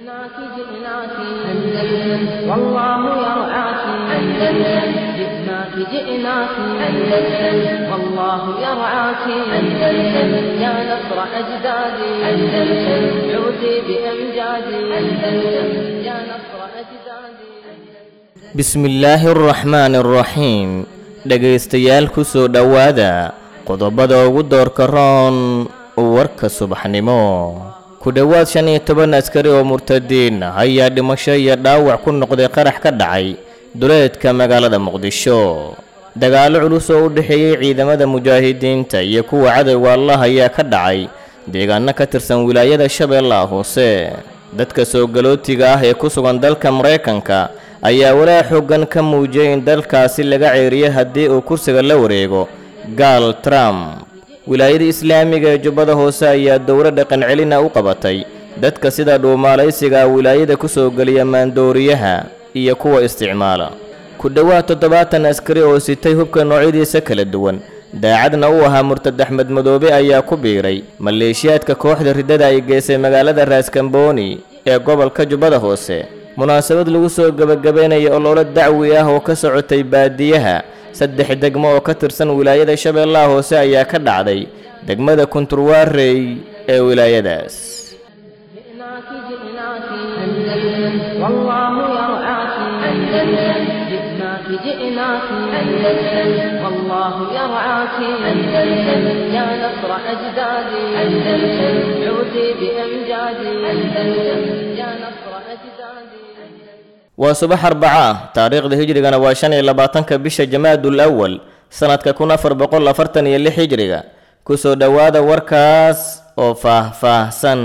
جئناك جئناك أندلس والله يرعاك أندلس جئناك جئناك أندلس والله يرعاك أندلس يا نصر أجدادي أندلس عودي بأمجادي أندلس يا نصر أجدادي bismillaahi araxmaani araxiim dhegaystayaal ku soo dhowaada qodobada ugu doorka roon warka subaxnimo ku dhowaad shan iyo toban askari oo murtadiin ah ayaa dhimasho iyo dhaawac ku noqday qarax ka dhacay duleedka magaalada muqdisho dagaallo culus oo u dhexeeyey ciidamada mujaahidiinta iyo kuwa cadowga allah ayaa ka dhacay deegaano ka tirsan wilaayada shabeellaha hoose dadka soo galootiga ah ee ku sugan dalka maraykanka ayaa walaa xoogan ka muujiyay in dalkaasi laga ceeriyo haddii uu kursiga la wareego gaal trump wilaayada islaamiga ee jubbada hoose ayaa dowlo dhaqan celina u qabatay dadka sida dhuumaalaysiga wilaayada ku soo geliya maandooriyaha iyo kuwa isticmaala ku dhowaad toddobaatan askari oo sitay hubka noocyadiisa kala duwan daacadna u ahaa murtad axmed madoobe ayaa ku biiray maleeshiyaadka kooxda riddada ay geysay magaalada raaskambooni ee gobolka jubbada hoose munaasabad lagu soo gebagabeynaya ololo dacwi ah oo ka socotay baadiyaha saddex degmo oo ka tirsan wilaayada shabeellaha hoose ayaa ka dhacday degmada kunturwaarey ee wilaayadaas جئناك جئناك أندلس والله يرعاك أندلس جئناك جئناك أندلس والله يرعاك أندلس يا نصر أجدادي أندلس عودي بأمجادي أندلس يا نصر أجدادي waa subax arbaca ah taariikhda hijrigana waa shan iyo labaatanka bisha jamaadul awal sanadka kun afar boqol afartan iyo lix hijriga kusoo dhowaada warkaas oo faah-faahsan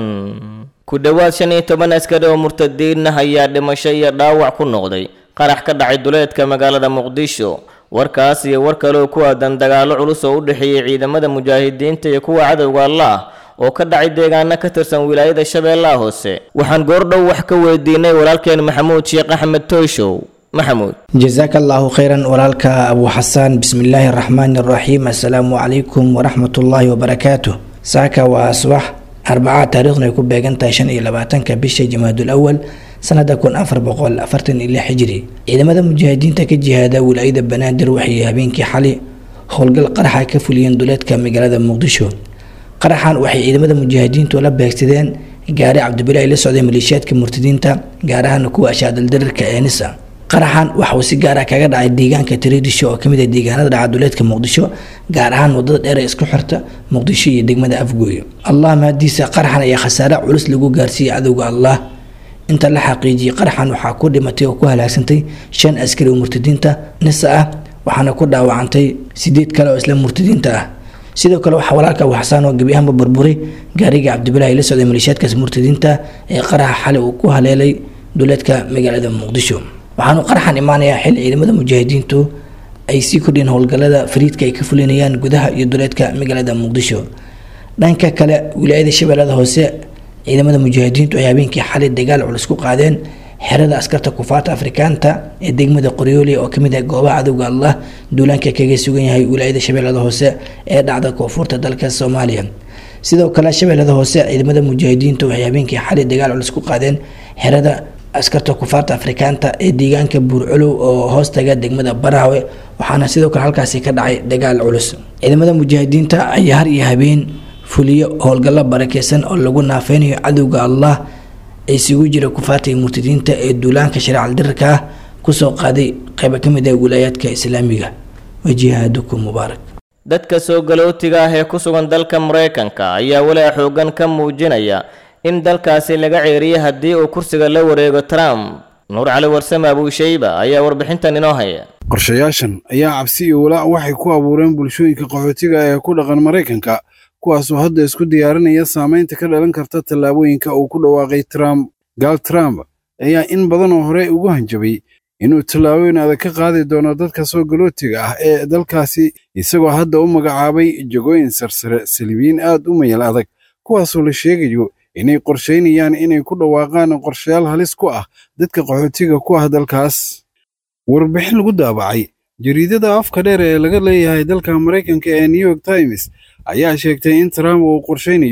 ku dhowaad shan iyo toban askari oo murtadiin ah ayaa dhimasho iyo dhaawac ku noqday qarax ka dhacay duleedka magaalada muqdisho warkaas iyo war kale oo ku aadan dagaallo culus oo u dhexeeyey ciidamada mujaahidiinta iyo kuwa cadowga allah oo ka dhacay deegaano ka tirsan wilaayada shabeellaha hoose waxaan goordhow wax ka weydiinay walaalkeen maxamuud sheekh axmed toyshow maxamuud jasaaka allaahu khayran walaalka abu xasaan bismillaahi araxmaani araxiim assalaamu calaykum waraxmatullaahi wabarakaatuh saaka waa subax arbaca taariikhdu ay ku beegan tahay shan iyo labaatanka bisha jamaadul awal sanada kun afar boqol afartan iyo lix hijri ciidamada mujaahidiinta ka jihaada wilaayada banaadir waxay habeenkii xali howlgal qaraxa ka fuliyeen duleedka magaalada muqdisho qaraxan waxay ciidamada mujaahidiintu la beegsadeen gaari cabdibilaahi la socday maleeshiyaadka murtadiinta gaar ahaan kuwa ashaadaldarirka ee nisa qaraxan waxa uu si gaara kaga dhacay deegaanka tiriidisho oo kamid ah deegaanada dhaca duleedka muqdisho gaar ahaan wadada dheer ee isku xirta muqdisho iyo degmada afgooyo allah mahadiisa qaraxan ayaa khasaare culus lagu gaarsiiyey cadowga allah inta la xaqiijiyey qaraxan waxaa ku dhimatay oo ku halaagsantay shan askari oo murtadiinta nisa ah waxaana ku dhaawacantay sideed kale oo isla murtadiinta ah sidoo kale waxaa walaalka abu xasaan oo gebi ahaanba burburay gaariga cabdibilaahi la socday maleeshiyaadkaas murtadiinta ee qaraxa xali uu ku haleelay duleedka magaalada muqdisho waxaanu qaraxan imaanayaa xil ciidamada mujaahidiintu ay sii kordhiyeen howlgalada fariidka ay ka fulinayaan gudaha iyo duleedka magaalada muqdisho dhanka kale wilaayada shabeellada hoose ciidamada mujaahidiintu ay habeenkii xali dagaal culus ku qaadeen xerada askarta kufaarta afrikaanta ee degmada qoryooli oo kamid ah goobaha cadowga allah duulaanka kaga sugan yahay wilaayada shabeellada hoose ee dhacda koonfurta dalka soomaaliya sidoo kale shabeellada hoose ciidamada mujaahidiintu waxay habeenkii xali dagaal culus ku qaadeen xerada askarta kufaarta afrikaanta ee deegaanka buurcolow oo hoostaga degmada baraawe waxaana sidoo kale halkaasi ka dhacay dagaal culus ciidamada mujaahidiinta ayaa har iyo habeen fuliyo howlgallo barakeysan oo lagu naafeynayo cadowga allah isugu jira kufaarta iyo murtadiinta ee duulaanka shareecal dirarka ah kusoo qaaday qayba ka mid ah wilaayaadka islaamiga wajihaadukum mubaarak dadka soo galootiga ah ee ku sugan dalka maraykanka ayaa walaa xoogan ka muujinaya in dalkaasi laga ceeriyo haddii uu kursiga la wareego trump nuur cali warsame abuushayba ayaa warbixintan inoo haya qorshayaashan ayaa cabsi iyo walaac waxay ku abuureen bulshooyinka qaxootiga ee ku dhaqan maraykanka kuwaasoo hadda isku diyaarinaya saamaynta ka dhalan karta tallaabooyinka uu ku dhawaaqay trump gaal trump ayaa in badan oo hore ugu hanjabay inuu tallaabooyin adag ka qaadi doono dadka soo galootiga ah ee dalkaasi isagoo hadda u magacaabay jagooyin sarsare saliibiyiin aad u mayal adag kuwaasoo la sheegayo inay qorshaynayaan inay ku dhawaaqaan qorshayaal halis ku ah dadka qaxootiga ku ah dalkaas warbixin lagu daabacay jariidada afka dheer ee laga leeyahay dalka maraykanka ee new york times ayaa sheegtay in trump uu qorshaynayo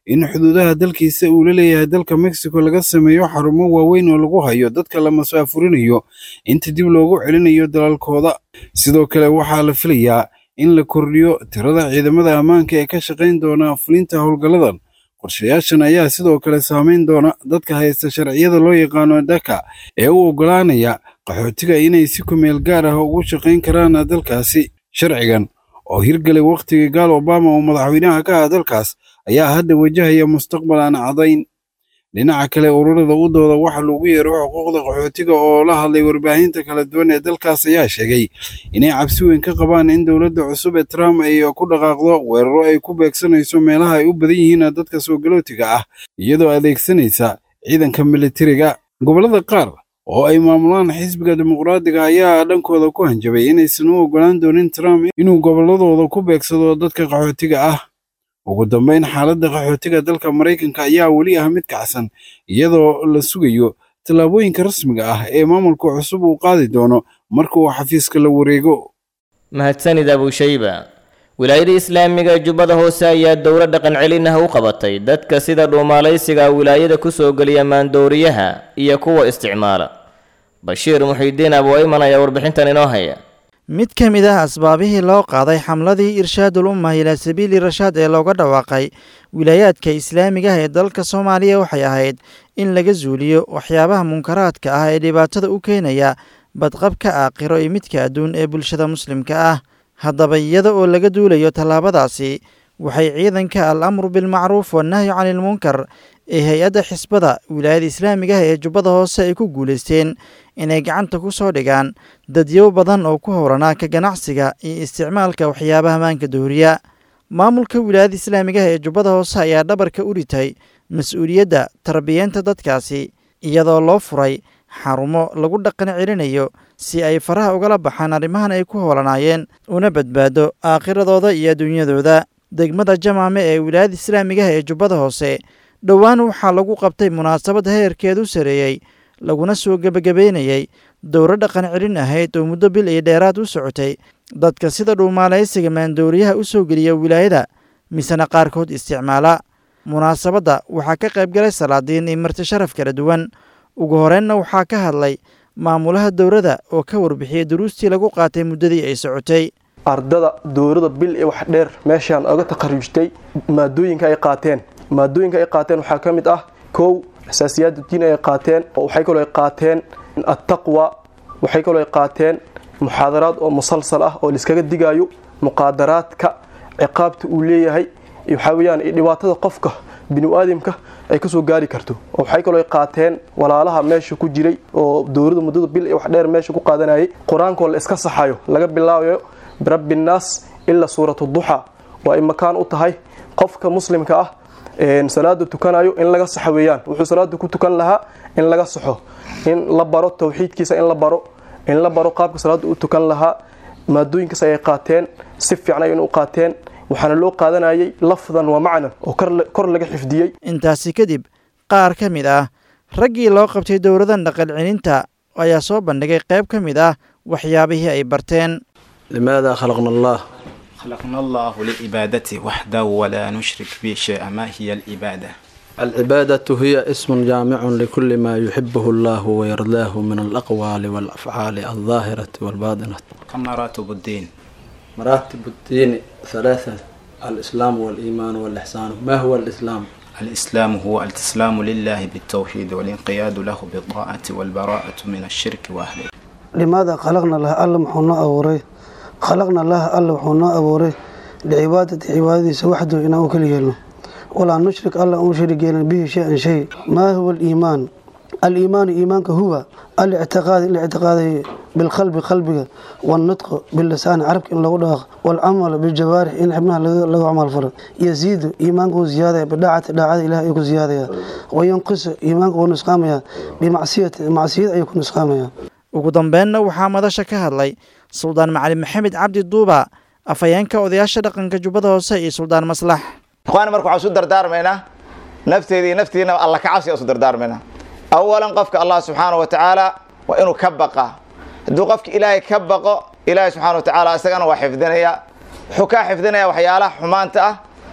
in xuduudaha dalkiisa uu la leeyahay dalka mexico laga sameeyo xarumo waaweyn oo lagu hayo dadka la masaafurinayo inta dib loogu celinayo dalalkooda sidoo kale waxaa la filayaa in la kordhiyo tirada ciidamada ammaanka ee ka shaqayn doona fulinta howlgalladan qorshayaashan ayaa sidoo kale saameyn doona dadka haysta sharciyada loo yaqaano daka ee u oggolaanaya qaxootiga inay si kumeel gaar ah ugu shaqayn karaan dalkaasi sharcigan oo hirgalay wakhtigii gaal obama oo madaxweynaha ka ah dalkaas ayaa hadda wajahaya mustaqbal aan cadayn dhinaca kale ururada u dooda waxa lagu yeero xuquuqda qaxootiga oo la hadlay warbaahinta kala duwan ee dalkaas ayaa sheegay inay cabsi weyn ka qabaan in dowladda cusub ee trump ay ku dhaqaaqdo weeraro ay ku beegsanayso meelaha ay u badan yihiin dadka soo galootiga ah iyadoo adeegsanaysa ciidanka militariga gobollada qaar oo ay maamulaan xisbiga dimuqraadiga ayaa dhankooda ku hanjabay inaysan u oggolaan doonin trump inuu gobolladooda ku beegsado dadka qaxootiga ah ugu dambayn xaaladda qaxootiga dalka maraykanka ayaa weli ah mid kacsan iyadoo la sugayo tallaabooyinka rasmiga ah ee maamulka cusub uu qaadi doono marka uu xafiiska la wareego mahadsanid abushayba wilaayada islaamiga jubbada hoose ayaa dowlo dhaqan celin ah u qabatay dadka sida dhuumaalaysiga wilaayada ku soo geliya maandooriyaha iyo kuwa isticmaala bashiir muxiidiin abu ayman ayaa warbixintan inoo haya mid ka mid ah asbaabihii loo qaaday xamladii irshaadul ummah ilaa sabiili rashaad ee looga dhawaaqay wilaayaadka islaamigaah ee dalka soomaaliya waxay ahayd in laga zuuliyo waxyaabaha munkaraadka ah ee dhibaatada u keenaya badqabka aakhiro iyo midka adduun ee bulshada muslimka ah haddaba iyada oo laga duulayo tallaabadaasi waxay ciidanka al amru bilmacruuf wannahyu canilmunkar ee hay-adda xisbada wilaayada islaamigaah ee jubbada hoose ay ku guulaysteen inay gacanta ku soo dhigaan dadyow badan oo ku howranaa ka ganacsiga iyo isticmaalka waxyaabaha maanka dooriya maamulka wilaayada islaamigaah ee jubbada hoose ayaa dhabarka u ritay mas-uuliyadda tarbiyeenta dadkaasi iyadoo loo furay xarumo lagu dhaqan celinayo si ay faraha ugala baxaan arrimahan ay ku howlanaayeen una badbaado aakhiradooda iyo adduunyadooda degmada jamaame ee wilaayada islaamigaah ee jubbada hoose dhowaan waxaa lagu qabtay munaasabad heerkeedu sareeyey laguna soo gebagabeynayey dowro dhaqan celin ahayd oo muddo bil iyo dheeraad u socotay dadka sida dhuumaalaysiga maandooriyaha u soo geliya wilaayada misena qaarkood isticmaala munaasabadda waxaa ka qaybgalay salaadiin iyo marti sharaf kala duwan ugu horreynna waxaa ka hadlay maamulaha dowladda oo ka warbixiyey duruustii lagu qaatay muddadii ay socotay ardada dowlada bil iyo wax dheer meeshaan oga takharujtay maadooyinka ay qaateen maadooyinka ay qaateen waxaa ka mid ah kow asaasiyaad diin ay qaateen waxay kaloo ay qaateen attaqwa waxay kaloo ay qaateen muxaadaraad oo musalsal ah oo laiskaga digaayo muqaadaraadka ciqaabta uu leeyahay waxaa weyaan dhibaatada qofka binu-aadamka ay kasoo gaari karto oo waxay kaloo ay qaateen walaalaha meesha ku jiray oo dowlada muddada bil iyo wax dheer meesha ku qaadanayay qur-aankoo la iska saxayo laga bilaabayo birabbi nnaas ilaa suuratu duxa oo ay makaan u tahay qofka muslimka ah salaada tukanayo in laga saxo weeyaan wuxuu salaada ku tukan lahaa in laga saxo in la baro tawxiidkiisa in la baro in la baro qaabka salaada u tukan lahaa maadooyinkaas ayay qaateen si fiican ayayna u qaateen waxaana loo qaadanayay lafdan wa macnan oo kor laga xifdiyey intaasi kadib qaar ka mid ah raggii loo qabtay dowladan dhaqan celinta ayaa soo bandhigay qayb ka mid ah waxyaabihii ay barteen لماذا خلقنا الله خلقنا الله لعبادته وحده ولا نشرك به شيئا ما هي العبادة العبادة هي اسم جامع لكل ما يحبه الله ويرضاه من الأقوال والأفعال الظاهرة والباطنة كم مراتب الدين مراتب الدين ثلاثة الإسلام والإيمان والإحسان ما هو الإسلام؟ الإسلام هو الاستسلام لله بالتوحيد والانقياد له بالطاعة والبراءة من الشرك وأهله لماذا خلقنا الله الله محونا أوري خلقنا الله الله محونا أوري لعبادة عبادتي وحده إنه كل يلو ولا نشرك الله أشرك به شيئا شيء ما هو الإيمان الإيمان إيمانك هو الاعتقاد الاعتقاد بالقلب قلبك والنطق باللسان عربك إن لو داق والعمل بالجوارح إن ابنها لو عمل فرق يزيد إيمانك زيادة بداعة داعة إله يكون زيادة وينقص إيمانك ونسقامها بمعصية معصية يكون نسقامها ugu dambeenna waxaa madasha ka hadlay suldaan macalin maxamed cabdi duuba afhayeenka odayaasha dhaqanka jubbada hoose iyo suldaan maslax ikhwaani marka waxaan isu dardaarmaynaa nafteeda iyo naftiina alla ka cabsi aan isu dardaarmaynaa awalan qofka allah subxaana wa tacaala waa inuu ka baqa hadduu qofka ilaahay ka baqo ilaahay subxana wa tacaala isagana waa xifdinaya wuxuu kaa xifdinaya waxyaalaha xumaanta ah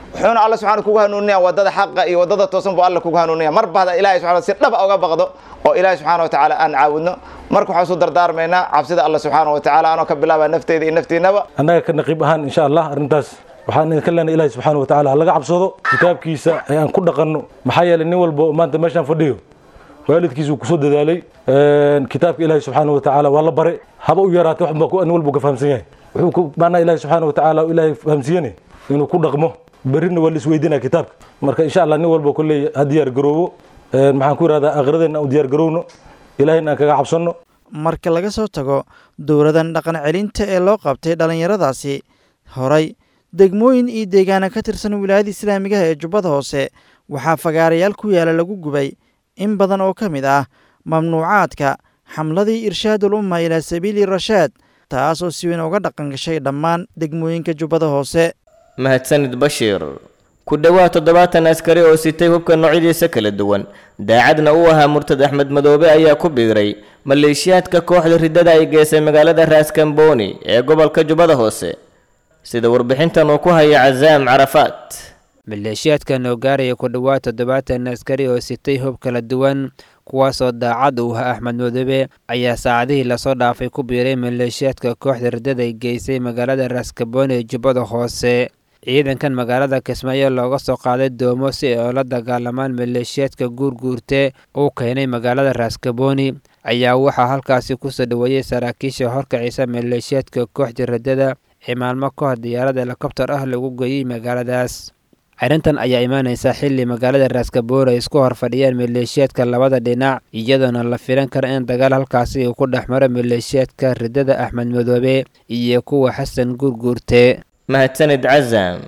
wuxuuna alla subxaana kugu hanuuninaya wadada xaqa iyo wadada toosan buu alla kugu hanuuninaya marba hadda ilahay subxana si dhaba uga baqdo oo ilaahay subxaana watacaala aan caawudno marka waxaan isu dardaarmaynaa cabsida alla subxaana watacaala anoo ka bilaabaa nafteyda iyo naftiinaba annaga ka naqiib ahaan insha allah arrintaas waxaan idinka leenahay ilahi subxaana watacaala ha laga cabsado kitaabkiisa ayaan ku dhaqanno maxaa yeelay nin walba maanta meeshaan fadhiyo waalidkiisa uu kusoo dadaalay kitaabka ilaahi subxaana watacaala waa la bare haba u yaraatay wax baa nin walba ka fahamsan yahay wuxuu ku maanaa ilaahi subxaana watacaala ilaahay fahamsiiyene inuu ku dhaqmo berrina waa la isweydiinaya kitaabka marka insha allah nin walba kolley ha diyaar garoobo maxaan ku yidhahdaa aakhiradeenna aan u diyaar garowno ilaahayna aan kaga cabsanno marka laga soo tago dowladan dhaqan celinta ee loo qabtay dhallinyaradaasi horay degmooyin iyo deegaana ka tirsan wilaayada islaamigaha ee jubbada hoose waxaa fagaarayaal ku yaala lagu gubay in badan oo ka mid ah mamnuucaadka xamladii irshaadul umma ilaa sabiili rashaad taas oo si weyn uga dhaqan gashay dhammaan degmooyinka jubbada hoose mahadsanid bashiir ku dhowaad toddobaatan askari oo sitay hubka noocyadiisa kala duwan daacadna u ahaa murtad axmed madoobe ayaa ku biiray maleeshiyaadka kooxda riddada ay geysay magaalada raaskambooni ee gobolka jubbada hoose sida warbixintan uu ku haya casaam carafaat maleeshiyaadkan oo gaaraya ku dhowaad toddobaatan askari oo sitay hub kala duwan kuwaasoo daacad u ah axmed madoobe ayaa saacadihii lasoo dhaafay ku biiray maleeshiyaadka kooxda riddada ay geysay magaalada raaskabooni ee jubbada hoose ciidankan magaalada kismaayo looga soo qaaday doomo si ay oola dagaalamaan maleeshiyaadka guurguurte uu keenay magaalada raaskabooni ayaa waxaa halkaasi kusoo dhoweeyey saraakiisha horkacisa maleeshiyaadka kooxda riddada ee maalmo ka hor diyaarad helikobtar ah lagu geeyey magaaladaas arrintan ayaa imaanaysa xilli magaalada raaskabooni ay isku hor fadhiyaan maleeshiyaadka labada dhinac iyadoona la filan kara in dagaal halkaasi uu ku dhex maro maleeshiyaadka riddada axmed madoobe iyo kuwa xasan guurguurte mahadsanid casam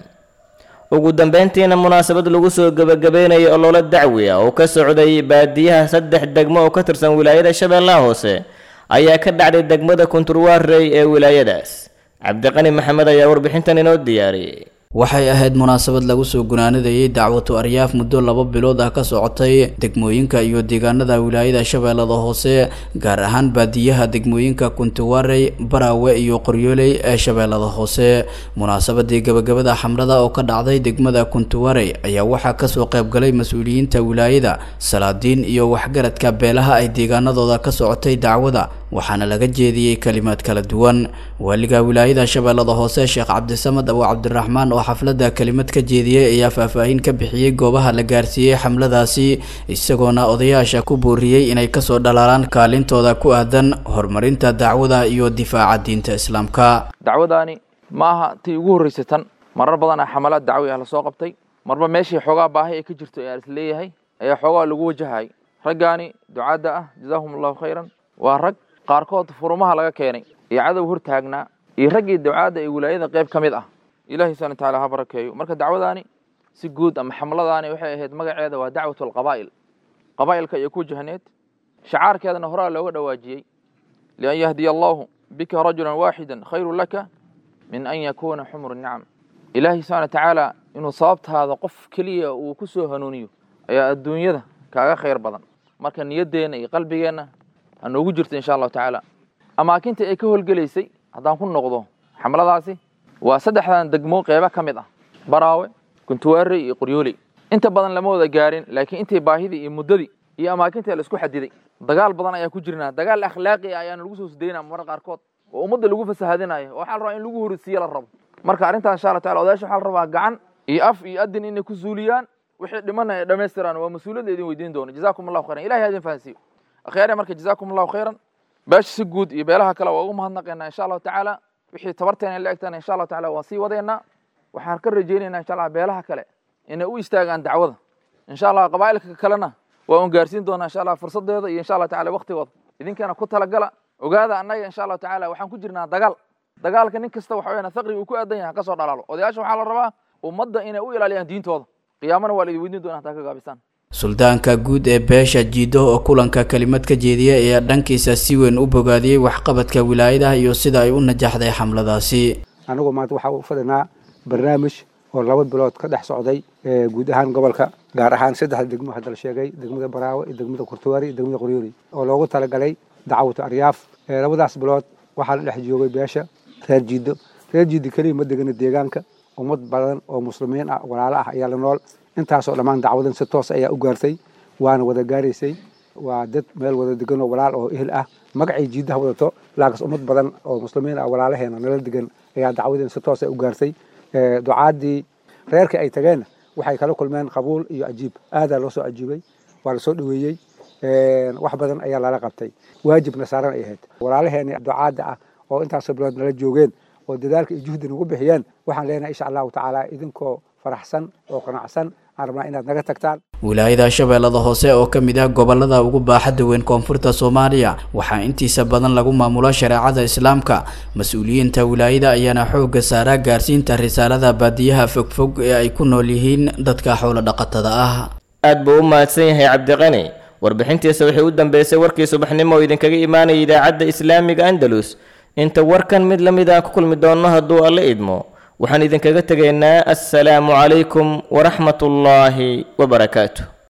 ugu dambeyntiina munaasabad lagu soo gebagabeynayay ololo dacwi ah oo ka socday baadiyaha saddex degmo oo ka tirsan wilaayada shabeellaha hoose ayaa ka dhacday degmada kunturwaarey ee wilaayadaas cabdiqani maxamed ayaa warbixintan inoo diyaariyey waxay ahayd munaasabad lagu soo gunaanadayay dacwatu aryaaf muddo laba bilood ah ka socotay degmooyinka iyo deegaanada wilaayada shabeellada hoose gaar ahaan baadiyaha degmooyinka kuntiwarey baraawe iyo qoryooley ee shabeellada hoose munaasabadii gabagabada xamrada oo ka dhacday degmada kuntiwarey ayaa waxaa kasoo qaybgalay mas-uuliyiinta wilaayada salaadiin iyo waxgaradka beelaha ay deegaanadooda ka socotay dacwada waxaana laga jeediyey kalimaad kala duwan waaliga wilaayada shabeellada hoose sheekh cabdisamad abu cabdiraxmaan oo xafladda kelimad ka jeediyey ayaa faahfaahin ka bixiyey goobaha la gaarsiiyey xamladaasi isagoona odayaasha ku booriyey inay kasoo dhalaalaan kaalintooda ku aadan horumarinta dacwada iyo difaaca diinta islaamka dacwadaani ma aha tii ugu horreysay tan marar badanaa xamalaad dacwi ah lasoo qabtay marba meeshii xoogaa baahi ay ka jirto ee is leeyahay ayaa xoogaa lagu wajahayay raggaani ducaadda ah jazaahum allahu khayran waa rag qaarkood furumaha laga keenay iyo cadow hor taagnaa iyo raggii ducaadda ee wilaayada qayb ka mid ah ilahi subana wataala ha barakeeyo marka dacwadaani si guud ama xamladaani waxay ahayd magaceeda waa dacwatu alqabaa'il qabaa'ilka iyo ku jahneed shacaarkeedana horaa looga dhawaajiyey lian yahdiya allahu bika rajulan waaxidan khayru laka min an yakuuna xumru nicam ilaahi subxana watacaala inuu sababtaada qof keliya uu ku soo hanuuniyo ayaa adduunyada kaaga khayr badan marka niyaddeenna iyo qalbigeenna ha noogu jirto insha allahu tacaala amaakinta ay ka howlgelaysay haddaan ku noqdo xamladaasi waa saddexdan degmo qeybo ka mid ah baraawe kuntuwaarey iyo qoryooley inta badan lama wada gaarin laakiin intii baahidii iyo muddadii iyo amaakinta la isku xadiday dagaal badan ayaa ku jirnaa dagaal akhlaaqi ah ayaana lagu soo sdaynaa marar qaarkood oo ummadda lagu fasahadinayo oo waxaa la rabaa in lagu horisiiye la rabo marka arrintan insha allah tacala odayaasha waxaa la rabaa gacan iyo af iyo adin inay ku suuliyaan wixii dhimana ay dhammaystiraan waa mas-uuliyadda idin weydiin doono jazakum allahu khayran ilahi ha idin fahansiiyo akhyaare marka jazakum allahu khayran beesha si guud iyo beelaha kale waa ugu mahadnaqaynaa insha allahu tacaala wixii tabarteena la egtana insha allahu tacala waan sii wadaynaa waxaan ka rajaynaynaa insha allah beelaha kale inay u istaagaan dacwada insha allah qabaa'ilka kalena waa un gaarsiin doonaa insha allah fursadeeda iyo insha allah tacala waktigooda idinkana ku talagala ogaada annaga insha allahu tacala waxaan ku jirnaa dagaal dagaalka nin kasta waxa weyaan faqri uu ku aadan yahay kasoo dhalaalo odayaasha waxaa la rabaa ummadda inay u ilaaliyaan diintooda qiyaamana waa la idin weydiin doonaa hataa ka gaabisaan suldaanka guud ee beesha jiido oo kulanka kelimad ka jeediya ayaa dhankiisa si weyn u bogaadiyey waxqabadka wilaayadaha iyo sida ay u najaxday xamladaasi anigu maanta waxaa u fadhinaa barnaamij oo laba bilood ka dhex socday guud ahaan gobolka gaar ahaan saddexda degmo hadda la sheegay degmada baraawe iyo degmada kurtuwaari iyo degmada qoryoori oo loogu talagalay dacwatu aryaaf labadaas bilood waxaa la dhex joogay beesha reer jiido reer jiido keliya ma degana deegaanka ummad badan oo muslimiin ah walaalo ah ayaa la nool intaasoo dhammaan dacwadan si toos ayaa u gaartay waana wada gaaraysay waa dad meel wada degan oo walaal oo ehel ah magacay jiidaha wadato laakiinse ummad badan oo muslimiin ah walaalaheena nala degan ayaa dacwadan si toos u gaartay ducaadii reerkii ay tageenna waxay kala kulmeen qabuul iyo ajiib aadaa loo soo ajiibay waa lasoo dhaweeyey wax badan ayaa lala qabtay waajibna saaran ay ahayd walaalaheeni ducaada ah oo intaasoo bilood nala joogeen oo dadaalka iyo juhdi nagu bixiyeen waxaan leenahay insha allahu tacaala idinkoo faraxsan oo qanacsan aan rabnaa inaad naga tagtaan wilaayada shabeellada hoose oo ka mid ah gobolada ugu baaxadda weyn koonfurta soomaaliya waxaa intiisa badan lagu maamulo shareecada islaamka mas-uuliyiinta wilaayada ayaana xoogga saaraa gaarsiinta risaalada baadiyaha fogfog ee ay ku nool yihiin dadka xoolo dhaqatada ah aad buu u mahadsan yahay cabdiqani warbixintiisa waxay u dambeysay warkii subaxnimo oo idinkaga imaanaya idaacadda islaamiga andalus inta warkan mid la mid aan ku kulmi doonno hadduu alle idmo waxaan idinkaga tegaynaa assalaamu calaykum waraxmatullaahi wabarakaatu